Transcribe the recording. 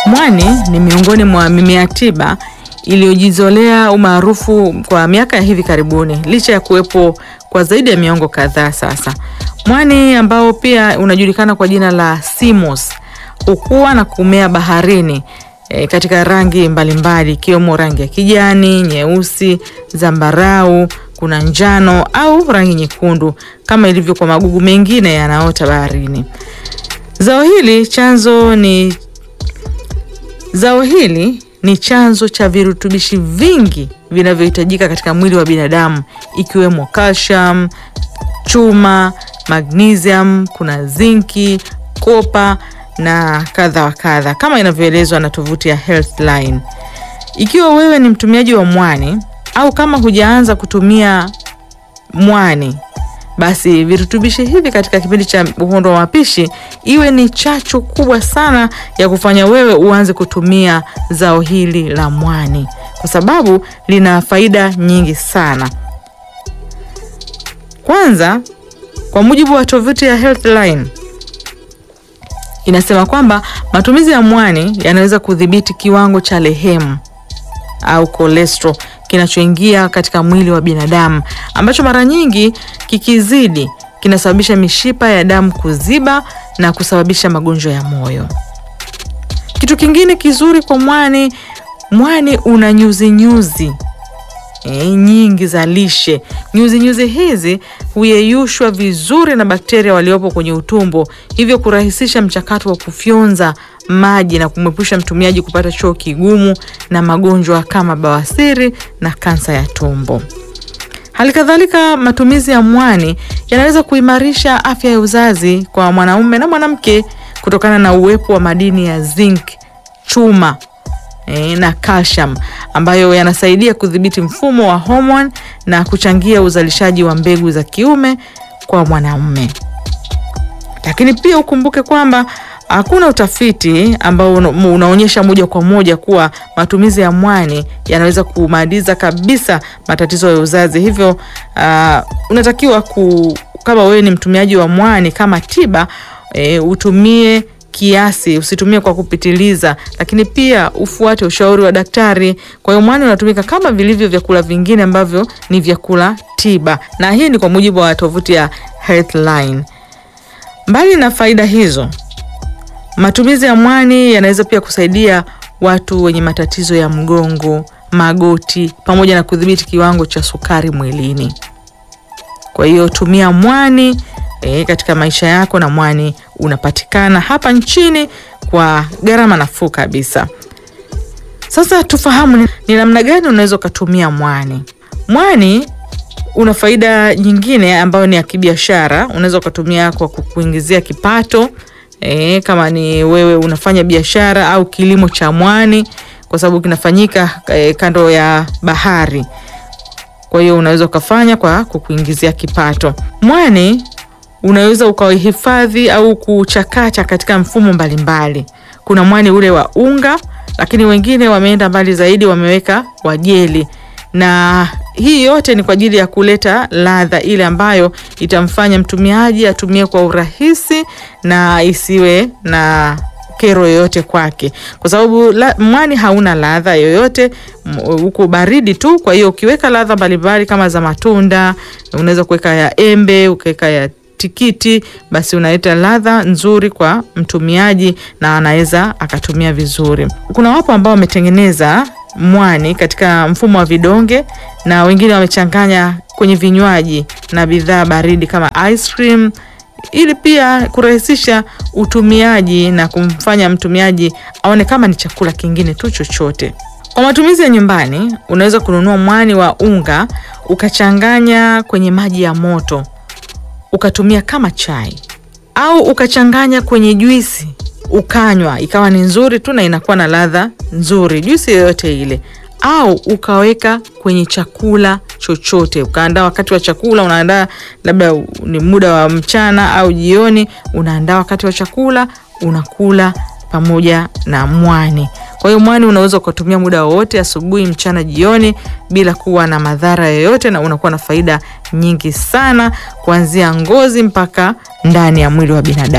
Mwani ni miongoni mwa mimea tiba iliyojizolea umaarufu kwa miaka ya hivi karibuni licha ya kuwepo kwa zaidi ya miongo kadhaa sasa. Mwani ambao pia unajulikana kwa jina la simos hukua na kumea baharini e, katika rangi mbalimbali ikiwemo rangi ya kijani, nyeusi, zambarau, kuna njano au rangi nyekundu kama ilivyo kwa magugu mengine yanaota baharini. Zao hili chanzo ni Zao hili ni chanzo cha virutubishi vingi vinavyohitajika katika mwili wa binadamu ikiwemo calcium, chuma, magnesium, kuna zinki, kopa na kadha wa kadha kama inavyoelezwa na tovuti ya Healthline. Ikiwa wewe ni mtumiaji wa mwani au kama hujaanza kutumia mwani basi virutubishi hivi katika kipindi cha uhondo wa mapishi iwe ni chachu kubwa sana ya kufanya wewe uanze kutumia zao hili la mwani, kwa sababu lina faida nyingi sana. Kwanza, kwa mujibu wa tovuti ya Healthline inasema kwamba matumizi ya mwani yanaweza kudhibiti kiwango cha lehemu au cholesterol kinachoingia katika mwili wa binadamu ambacho mara nyingi kikizidi kinasababisha mishipa ya damu kuziba na kusababisha magonjwa ya moyo. Kitu kingine kizuri kwa mwani, mwani una nyuzi nyuzi e, nyingi za lishe. Nyuzi nyuzi hizi huyeyushwa vizuri na bakteria waliopo kwenye utumbo, hivyo kurahisisha mchakato wa kufyonza maji na kumwepusha mtumiaji kupata choo kigumu na magonjwa kama bawasiri na kansa ya tumbo. Hali kadhalika, matumizi ya mwani yanaweza kuimarisha afya ya uzazi kwa mwanaume na mwanamke kutokana na uwepo wa madini ya zinc, chuma e, na calcium ambayo yanasaidia kudhibiti mfumo wa homoni na kuchangia uzalishaji wa mbegu za kiume kwa mwanaume. Lakini pia ukumbuke kwamba hakuna utafiti ambao unaonyesha moja kwa moja kuwa matumizi ya mwani yanaweza kumaliza kabisa matatizo ya uzazi. Hivyo uh, unatakiwa ku, kama wewe ni mtumiaji wa mwani kama tiba e, utumie kiasi, usitumie kwa kupitiliza, lakini pia ufuate ushauri wa daktari. Kwa hiyo mwani unatumika kama vilivyo vyakula vingine ambavyo ni vyakula tiba, na hii ni kwa mujibu wa tovuti ya Healthline. Mbali na faida hizo matumizi ya mwani yanaweza pia kusaidia watu wenye matatizo ya mgongo, magoti pamoja na kudhibiti kiwango cha sukari mwilini. Kwa hiyo tumia mwani e, katika maisha yako, na mwani unapatikana hapa nchini kwa gharama nafuu kabisa. Sasa tufahamu ni namna gani unaweza ukatumia mwani. Mwani una faida nyingine ambayo ni ya kibiashara. Unaweza ukatumia kwa kukuingizia kipato E, kama ni wewe unafanya biashara au kilimo cha mwani, kwa sababu kinafanyika e, kando ya bahari. Kwa hiyo unaweza ukafanya kwa kukuingizia kipato. Mwani unaweza ukahifadhi au kuchakata katika mfumo mbalimbali mbali. Kuna mwani ule wa unga, lakini wengine wameenda mbali zaidi, wameweka wa jeli na hii yote ni kwa ajili ya kuleta ladha ile ambayo itamfanya mtumiaji atumie kwa urahisi na isiwe na kero yoyote kwake, kwa sababu la, mwani hauna ladha yoyote, uko baridi tu. Kwa hiyo ukiweka ladha mbalimbali kama za matunda, unaweza kuweka ya embe, ukaweka ya tikiti, basi unaleta ladha nzuri kwa mtumiaji na anaweza akatumia vizuri. Kuna wapo ambao wametengeneza mwani katika mfumo wa vidonge na wengine wamechanganya kwenye vinywaji na bidhaa baridi kama ice cream, ili pia kurahisisha utumiaji na kumfanya mtumiaji aone kama ni chakula kingine tu chochote. Kwa matumizi ya nyumbani, unaweza kununua mwani wa unga ukachanganya kwenye maji ya moto ukatumia kama chai au ukachanganya kwenye juisi ukanywa ikawa ni nzuri tu na inakuwa na ladha nzuri, juisi yoyote ile, au ukaweka kwenye chakula chochote, ukaandaa wakati wa chakula, unaandaa labda ni muda wa mchana au jioni, unaandaa wakati wa chakula, unakula pamoja na mwani. Kwa hiyo mwani unaweza ukatumia muda wowote, asubuhi, mchana, jioni, bila kuwa na madhara yoyote, na unakuwa na faida nyingi sana, kuanzia ngozi mpaka ndani ya mwili wa binadamu.